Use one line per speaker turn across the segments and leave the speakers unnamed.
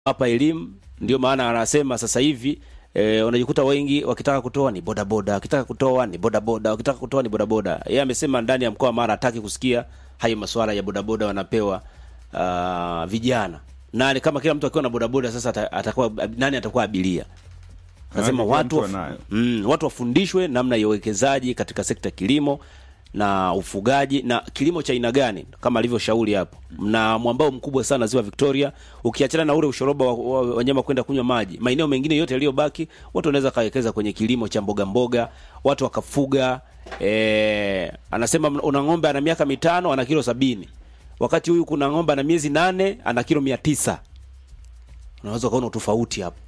hapa elimu. Ndio maana anasema sasa hivi e, unajikuta wengi wakitaka kutoa ni bodaboda, wakitaka kutoa ni bodaboda, wakitaka kutoa ni bodaboda. Yeye amesema ndani ya mkoa wa Mara hataki kusikia hayo masuala ya bodaboda wanapewa uh, vijana na kama kila mtu akiwa na bodaboda sasa ata- atakuwa nani atakuwa abiria Nasema
Maana kila
watu,
mtu
waf-
anayo.
mm, watu wafundishwe namna ya uwekezaji katika sekta ya kilimo na ufugaji na kilimo cha aina gani, kama alivyoshauri hapo. Mna mwambao mkubwa sana ziwa Victoria, ukiachana na ule ushoroba wa wa- wanyama kwenda kunywa maji, maeneo mengine yote yaliyobaki watu wanaweza kawekeza kwenye kilimo cha mboga mboga, watu wakafuga. E, anasema mna- una ng'ombe ana miaka mitano ana kilo sabini wakati huyu kuna ng'ombe ana miezi nane ana kilo mia tisa unaweza ukaona utofauti hapo.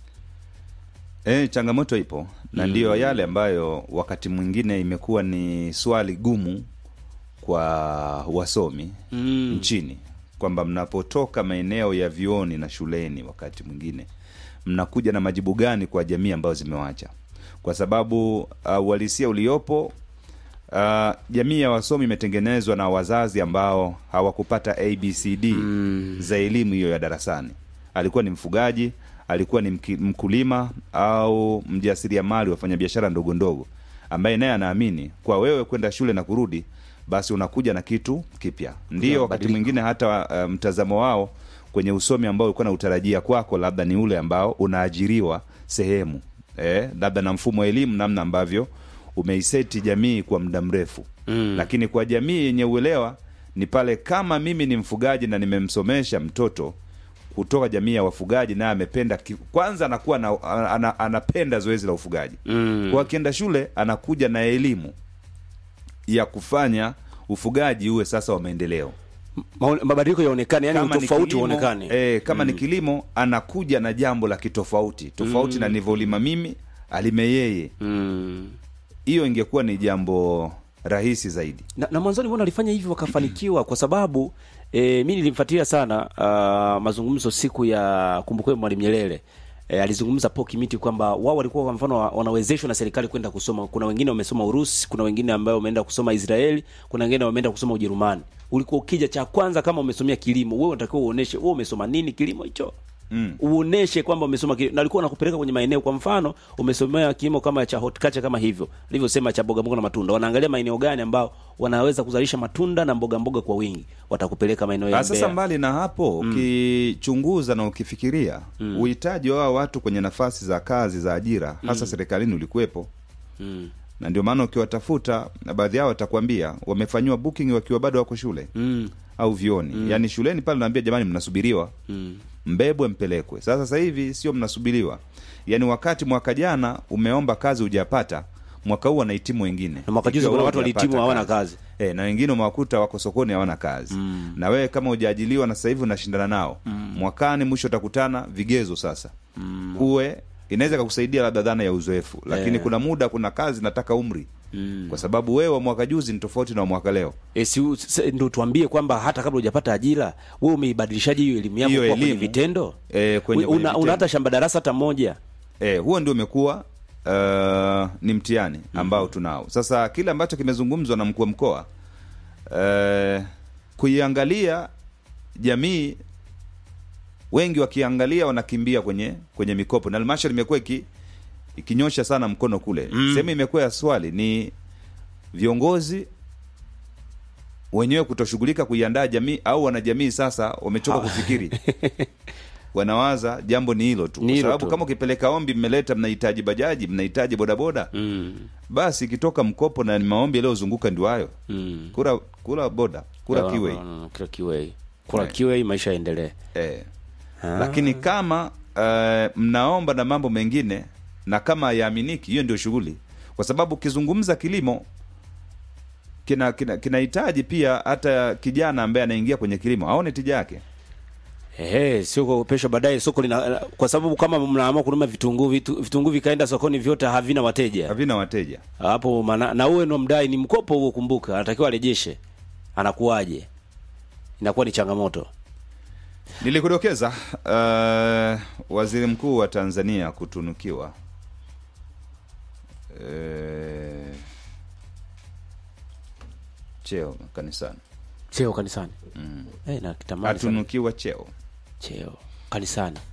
E, changamoto ipo na ndiyo yale ambayo wakati mwingine imekuwa ni swali gumu kwa wasomi
Mm.
nchini kwamba mnapotoka maeneo ya vioni na shuleni, wakati mwingine mnakuja na majibu gani kwa jamii ambazo zimewacha, kwa sababu uh, uhalisia uliopo uh, jamii ya wasomi imetengenezwa na wazazi ambao hawakupata abcd za elimu hiyo ya darasani. Alikuwa ni mfugaji, alikuwa ni mki- mkulima au mjasiriamali, wafanyabiashara ndogo ndogo, ambaye naye anaamini kwa wewe kwenda shule na kurudi, basi unakuja na kitu kipya. Ndio wakati
mabadiliko.
mwingine hata uh, mtazamo wao kwenye usomi ambao ulikuwa na utarajia kwako, labda ni ule ambao unaajiriwa sehemu eh, labda na mfumo wa elimu, namna ambavyo umeiseti jamii kwa muda mrefu
Mm.
lakini kwa jamii yenye uelewa ni pale kama mimi ni mfugaji na nimemsomesha mtoto kutoka jamii ya wafugaji naye amependa ki- kwanza anakuwa na, ana, anapenda zoezi la ufugaji
Mm.
kwa akienda shule anakuja na elimu ya kufanya ufugaji uwe sasa wa maendeleo
Maone- mabadiliko yaonekane, yani
kama ni
utofauti
kilimo,
uonekane.
eh, kama ni kilimo anakuja na jambo la kitofauti tofauti na nilivyolima mimi alime yeye
Mm.
hiyo ingekuwa ni jambo rahisi zaidi
Na, na mwanzoni mbona walifanya hivyo wakafanikiwa? Kwa sababu e, mi nilimfuatilia sana uh, mazungumzo siku ya kumbukumbu ya Mwalimu Nyerere. E, alizungumza Paul Kimiti kwamba wao walikuwa kwa mfano wa- wanawezeshwa na serikali kwenda kusoma. Kuna wengine wamesoma Urusi, kuna wengine ambao wameenda kusoma Israeli, kuna wengine wameenda kusoma Ujerumani. Ulikuwa ukija, cha kwanza kama umesomea kilimo, wewe unatakiwa uoneshe wewe umesoma nini kilimo hicho
Mm.
uoneshe kwamba umesoma kilimo. Na alikuwa anakupeleka kwenye maeneo, kwa mfano umesomea kilimo kama cha horticulture kama hivyo alivyosema, cha mboga mboga na matunda. Wanaangalia maeneo gani ambao wanaweza kuzalisha matunda na mboga mboga kwa wingi, watakupeleka maeneo ya
Ah, Sasa
Mbeya.
mbali na hapo ukichunguza na ukifikiria uhitaji wa hawa watu kwenye nafasi za kazi za ajira hasa serikalini ulikuwepo
Mm.
na ndio maana ukiwatafuta na baadhi yao watakwambia wamefanyiwa booking wakiwa bado wako shule
Mm.
au vioni yaani shuleni pale naambia jamani mnasubiriwa
Mm.
mbebwe mpelekwe sasa sasa hivi sio mnasubiriwa yaani wakati mwaka jana umeomba kazi hujapata mwaka huu wanahitimu wengine
Na mwaka juzi
Ikiwa
kuna
wewe
watu walihitimu
hujapata
hawana kazi.
E, na wengine umewakuta wako sokoni hawana kazi
Mm.
na wewe kama hujaajiliwa na sasa hivi unashindana nao mwakani mwisho utakutana vigezo sasa uwe inaweza kakusaidia labda dhana ya uzoefu lakini
Eh.
kuna muda kuna kazi nataka umri
Mm.
kwa sababu wewe wa mwaka juzi ni tofauti na wa mwaka leo
E, si, u- s- ndio tuambie kwamba hata kabla hujapata ajira wewe umeibadilishaje hiyo elimu yako
Hiyo
kuwa kwenye
elimu,
vitendo?
e, kwenye,
We-
kwenye
una, una
vitendo.
hata shamba darasa hata moja.
e, huo ndio umekuwa uh, ni mtihani ambao tunao sasa kile ambacho kimezungumzwa na mkuu wa mkoa uh, kuiangalia jamii wengi wakiangalia wanakimbia kwenye kwenye mikopo na halmashauri imekuwa iki, ikinyosha sana mkono kule
Mm.
sehemu imekuwa ya swali ni viongozi wenyewe kutoshughulika kuiandaa jamii au wanajamii sasa wamechoka kufikiri wanawaza jambo ni hilo tu
Ni
kwa
hilo
sababu
tu.
kama ukipeleka ombi mmeleta mnahitaji bajaji mnahitaji bodaboda
Mm.
basi ikitoka mkopo na ni maombi yaliyozunguka ndio hayo
Mm.
kura kura boda kura
No, no,
kiwei
no, no, kura kiwei. Kura
Eh.
kiwei maisha yaendelee.
eh.
Ah.
lakini kama uh, mnaomba na mambo mengine na kama hayaaminiki hiyo ndio shughuli kwa sababu ukizungumza kilimo kina kina- kinahitaji pia hata kijana ambaye anaingia kwenye kilimo aone tija yake
Ehe, sio kwa pesho baadaye soko lina kwa sababu kama mnaamua kununua vitunguu vitu, vitunguu vikaenda sokoni vyote havina wateja.
havina wateja
Hapo maana na uwe ndo mdai ni mkopo huo kumbuka, anatakiwa arejeshe. Anakuwaje? Inakuwa ni changamoto.
nilikudokeza uh, waziri mkuu wa tanzania kutunukiwa uh, cheo kanisani
Cheo kanisani. Mm. Eh, na kitamani sana.
atunukiwa cheo
Cheo kanisani.